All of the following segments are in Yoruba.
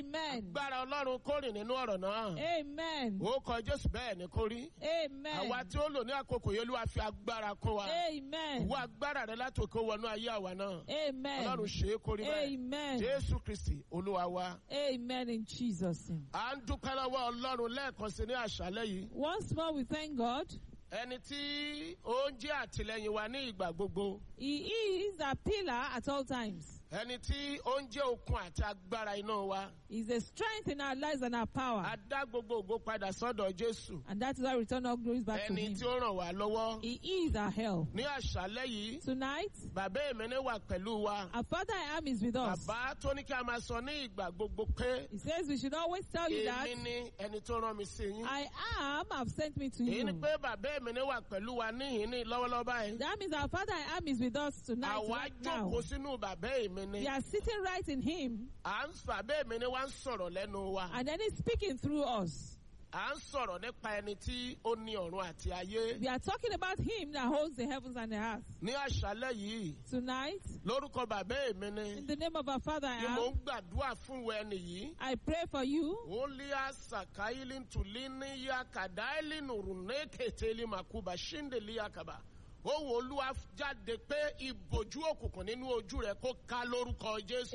Amen. Gbára Ọlọ́run kó rìn nínú ọ̀rọ̀ náà. Amen. Ó kọ Jésù bẹ́ẹ̀ ni kó rí. Àwa Amen. tí ó lò ní àkókò yẹn Olúwa fi agbára kó wa. Amen. Wọ agbára rẹ láti òkè wọnú ayé àwa náà. Amen. Ọlọ́run ṣe é kó rí bẹ́ẹ̀. Amen. Jésù Kristì Olúwa wa. Amen in Jesus' name. À ń dúpẹ́ lọ́wọ́ Ọlọ́run lẹ́ẹ̀kan sí ní àṣálẹ́ yìí. Once more, we thank God. Ẹni tí ó ń jẹ́ àtìlẹ́yìn wa ní ìgbà gbogbo. He is a pillar at all times. Ẹni tí ó ń jẹ́ okun àti agbára iná wa. He's a strength in our lives and our power. A dá gbogbo ògo padà sọ́dọ̀ Jésù. And that is why we return all glories back to Ẹni Him. tí ó ràn wá lọ́wọ́. He is our help. Ní àṣálẹ́ yìí, Tonight, bàbá èmẹ́ni wà pẹ̀lú wa. our Father I am is with us. Bàbá tó ní kí a máa sọ ní ìgbà gbogbo pé He says we should always tell you that èmi ni ẹni tó rán mi sí yín. I am have sent me to Èyí ni you. pé bàbá èmẹ́ni wà pẹ̀lú wa níhìn ní lọ́wọ́lọ́wọ́ báyìí. That means our Father I am is with us tonight, Àwa right now. jókòó sínú bàbá èmẹ́ni. We are sitting right in Him, À ń sọ bàbá èmẹ́ni wá ń sọ̀rọ̀ lẹ́nu wa. and then He's speaking through us. À ń sọ̀rọ̀ nípa ẹni tí ó ní ọ̀run àti ayé. We are talking about Him that holds the heavens and the earth. Ní àṣálẹ́ yìí, Tonight, lórúkọ bàbá èmẹ́ni in the name of our Father I ni mò am, ń gbàdúrà fún ìwọ ẹni yìí. I pray for you. Olia sakaili tulini ya kadaili nurune keteli makuba shindeli yakaba. Ohun Olúwa jáde pé ìbòjú òkùnkùn nínú ojú rẹ̀ kó ká lórúkọ Jésù.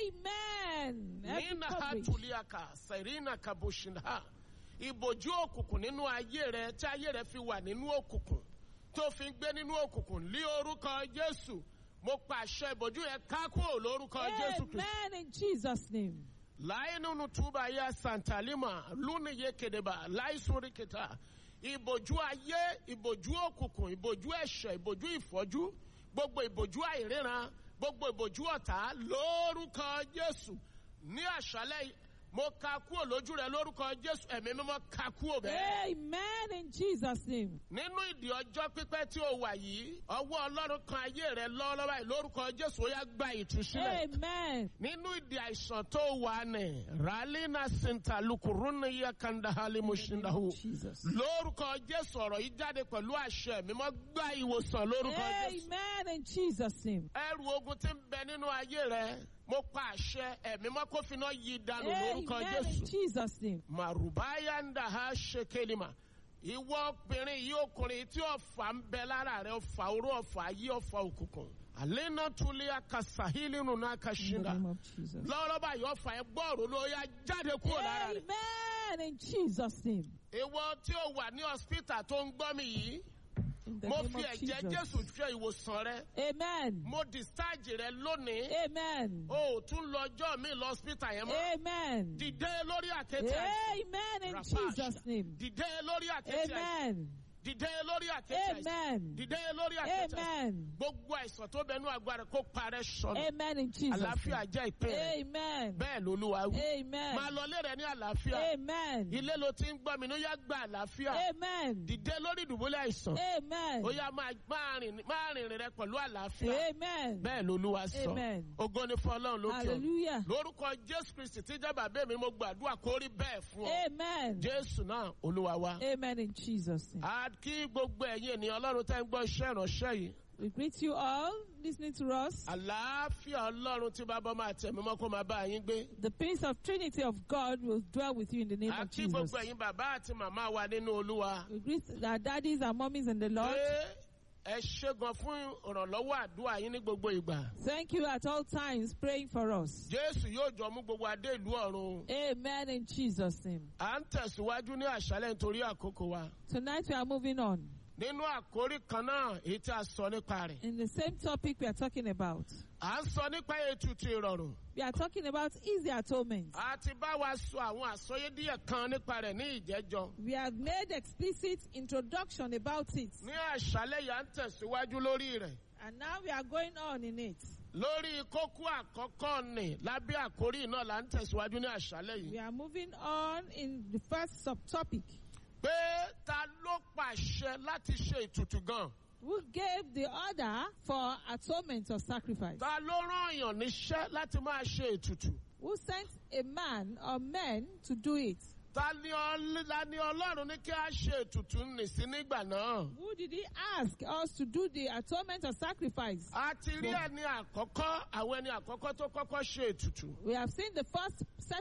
Amen. Every Nínà coverage. Hatuliaka, Serena Kabushinha. Ìbòjú òkùnkùn nínú ayé rẹ̀ tí ayé rẹ̀ fi wà nínú òkùnkùn. Tó fi ń gbé nínú òkùnkùn lé orúkọ Jésù. Mo pàṣẹ ìbòjú yẹn ká kúrò lórúkọ Jésù Kristi. Amen in Jesus' name. Láyé nínú túbà ya Santalima lónìí yé kedeba láì sórí kẹta. Ìbòjú ayé, ìbòjú òkùnkùn, ìbòjú ẹ̀ṣẹ̀, ìbòjú ìfọ́jú, gbogbo ìbòjú àìríran, gbogbo ìbòjú ọ̀tá lórúkọ Jésù. Ní àṣálẹ̀ yìí, mo ka kúrò lójú rẹ lórúkọ Jésù, ẹ̀mí mímọ́ ka kúrò bẹ́ẹ̀. Amen in Jesus' name. Nínú ìdí ọjọ́ pípẹ́ tí o wà yìí, ọwọ́ Ọlọ́run kan ayé rẹ lọ́wọ́lọ́wọ́ yìí lórúkọ Jésù ó yá gba ìtúsílẹ̀. Amen. nínú ìdí àìsàn tó wà ní ralina sinta lukuruna yẹ kandahali mushindahu Jesus. lórúkọ jésù ọ̀rọ̀ yìí jáde pẹ̀lú àṣẹ mímọ́ gba ìwòsàn lórúkọ jésù Amen in Jesus' name. ẹrù ogun tí ń bẹ nínú ayé rẹ mo pa àṣẹ ẹ̀mí mọ́ kó finá yí dànù lórúkọ Amen in jésù Jesus' name. màrúbáyà ń dà ha ṣekelima ìwọ obìnrin yìí ọkùnrin tí ọfà ń bẹ lára rẹ ọfà oró ọfà ayé ọfà òkùnkùn àlẹ́nà tulẹ̀ akasahili nùnà In the akashinga name of Jesus. lọ́wọ́lọ́wọ́ báyìí ọfà ẹ gbọ́ọ̀rọ̀ ló yá jáde kúrò lára rẹ̀. Amen in Jesus' name. ìwọ tí ó wà ní hospital tó ń gbọ́ mi yìí In the mo name fi of ẹ̀jẹ̀ Jesus. jésù ṣe ìwòsàn rẹ Amen. mo discharge rẹ lónìí Amen. o ò tún lọ ọjọ́ mi lọ hospital yẹn mọ́ Amen. dìde lórí àkéte àìsàn Amen in Rapash. Jesus' name. dìde lórí àkéte àìsàn Amen. dìde lórí àkéte àìsàn Amen. dìde lórí àkéte àìsàn Amen. gbogbo àìsàn tó bẹnu agbára kó parẹ́ sọnù Amen in Jesus' àlàáfíà name. jẹ́ ìpín rẹ Amen. bẹ́ẹ̀ lolúwa wí Amen. máa lọ lé rẹ ní àlàáfíà Amen. ilé ló ti ń gbọ́ mi ní ó yá gba àlàáfíà Amen. dìde lórí ìdùbúlẹ̀ àìsàn Amen. ó yá máa máa rìn máa rìn rẹ pẹ̀lú àlàáfíà Amen. bẹ́ẹ̀ lolúwa sọ Amen. ògo ni fún ọlọ́run lókè ọ̀run Hallelujah. lórúkọ jésù kristi tí jẹ́ bàbá mi mo gbàdúrà kó rí bẹ́ẹ̀ fún ọ Amen. jésù náà olúwa wa. Amen in Jesus' name. a kí gbogbo ẹ̀yin ènìyàn ọlọ́run tẹ́ ń gbọ́ iṣẹ́ ìránṣẹ́ yìí We greet you all listening to us. àlàáfíà ọlọ́run tí bàbá máa tẹ̀ mímọ́ kó máa bá yín gbé. The peace of Trinity of God will dwell with you in the name a of kí Jesus. gbogbo ẹ̀yin bàbá àti màmá wa nínú olúwa. We greet our daddies and mummies in the Lord. pé ẹ ṣe gan fún ìrànlọ́wọ́ àdúrà yín ní gbogbo ìgbà. Thank you at all times praying for us. jésù yóò jọ mú gbogbo adé ìlú ọ̀run. Amen in Jesus' name. à ń tẹ̀síwájú ní àṣálẹ̀ nítorí àkókò wa. Tonight we are moving on. nínú àkórí kan náà èyí tí a sọ nípa rẹ̀. In the same topic we are talking about. à ń sọ nípa ètùtù ìrọ̀rùn. We are talking about easy atonement. a ti bá wa sọ àwọn àsọyé díẹ̀ kan nípa rẹ̀ ní ìjẹ́jọ́. We have made explicit introduction about it. ní àṣálẹ̀ yà ń tẹ̀síwájú lórí rẹ̀. And now we are going on in it. lórí kókó àkọ́kọ́ nì lábẹ́ àkórí náà là ń tẹ̀síwájú ní àṣálẹ̀ We yìí. are moving on in the first subtopic. pé ta ló pàṣẹ láti ṣe ètùtù gan? Who gave the order for atonement or sacrifice? ta ló rán èèyàn níṣẹ́ láti máa ṣe ètùtù? Who sent a man or men to do it? ta ni ọl- la ni ọlọ́run ní kí a ṣe ètùtù nì sí nígbà náà? Who did he ask us to do the atonement or sacrifice? a ti rí ẹni àkọ́kọ́ àwọn ẹni àkọ́kọ́ tó kọ́kọ́ ṣe ètùtù. We have seen the first set